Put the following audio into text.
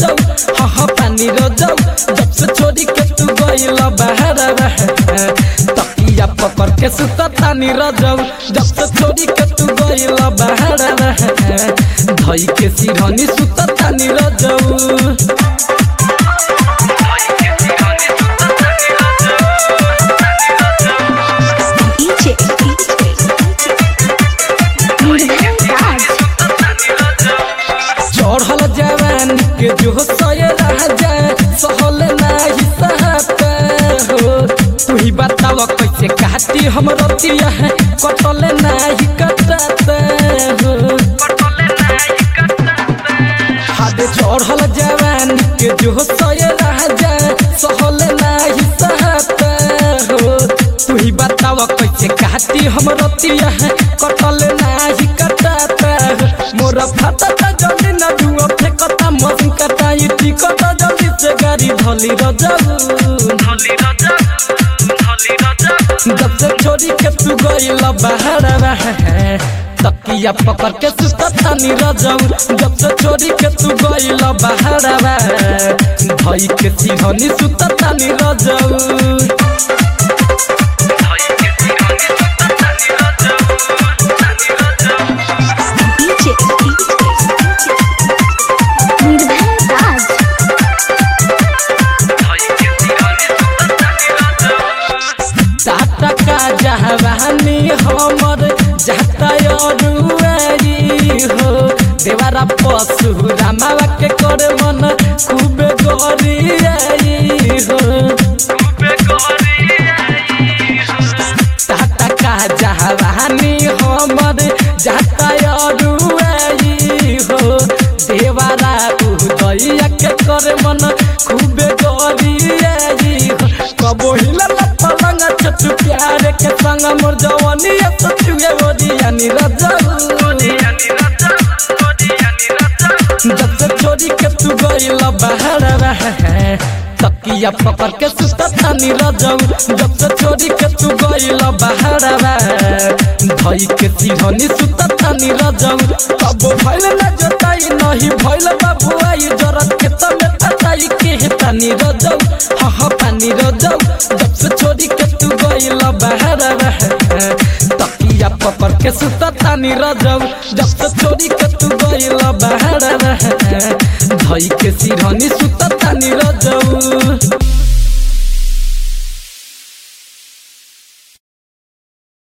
रजौ हाँ हाँ पानी रजौ जब से छोड़ी के तू गइल बाहर तकिया पकड़ के सुता तानी रजौ जब से छोड़ी के तू गइल बाहर धई के सिरहनी सुता तानी रजौ DJ Miraj चढ़ल जवान के जो सय राजा सहल नाही सहता हो तू ही बताव कैसे काटी हम रतिया है कटल नाही कटता हो हाथ चढ़ल जवान के जो सय राजा सहल नाही सहता हो तू ही बताव कैसे काटी हम रतिया है कटल नाही कटता हो मोर फाटा जल्दी न धुआ फेकता मसिन कटा ई टिकट जल्दी से गाड़ी धली रजाऊ जब से छोड़ी के तू गइल बाहर तकिया पकड़ के सुता तानी रजाऊ जब से छोड़ी के तू गइल बाहर भई के सिरहनी सुता तानी रजाऊ DJ Miraj टाटा का जहवानी हमर जाता अरुआई हो देवारा पशु रामावा के कर मन खूब गरियाई हो टाटा का जहवानी हमर जाता अरुआई हो देवारा उदइया के कर मन खूब गरियाई हो कबो हिलल पलंग छटु प्यार के संग मोर जवानी सचुए ओदियानी रजाऊ जब से छोड़ी के तू गइल बाहर तकिया पकड़ के सुता तानी रजाऊ जब से छोड़ी के तू गइल बाहर धई के सिरहनी सुता तानी रजाऊ कब भइल ना जोताई नहीं भइल बाबू आई जरत के तमे तताई के तानी रजाऊ हाँ हाँ पानी रजाऊ जब से छोड़ी के तू गइल बाहर तकिया पकड़ के सुता तानी रजाऊ जब से छोड़ी के तू गइल बाहर धई के सिरहनी सुता तानी रजाऊ